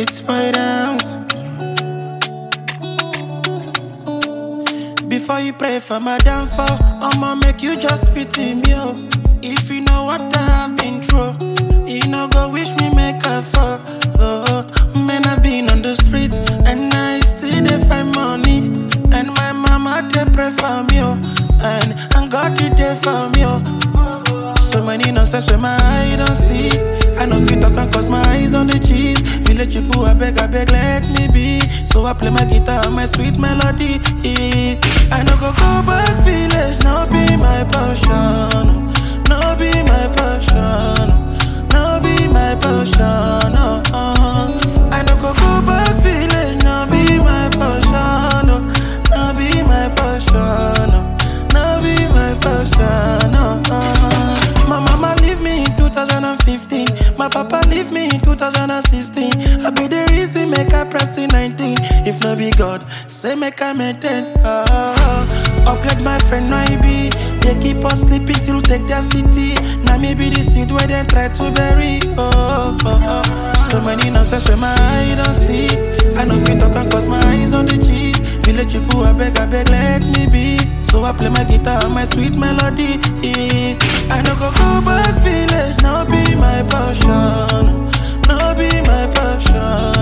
it's my dance. Before you pray for my downfall, I'ma make you just pity me, oh. If you know what I have been through, you know go wish me make a fall. Oh, man, I've been on the streets and I still dey find money. And my mama they pray for me, oh. And, and God did there for me, oh. So many nonsense where my eye don't see. I know fit talk and cause my eyes on the cheese. Village people, I beg, I beg, let me be. So I play my guitar and my sweet melody. I no go go back village, no be my passion. No be my passion. No be my passion. Oh, oh. I no go go back village, no be my passion. Oh, no be my passion. Oh, no be my passion. Oh, oh. My mama leave me in 2015. My papa leave me in 2016. I be the reason make I press in 19. If no be God, say make I maintain. Oh, oh. Upgrade my friend, no I be. They keep us sleeping till take their city. Now me be the seed where they try to bury. Oh, oh, oh. So many nonsense where my eye don't see. I know fit talk and cause my eyes on the cheese. Village people, I beg, I beg, let me be. So I play my guitar and my sweet melody. I no go go back village, no be my passion. No be my passion.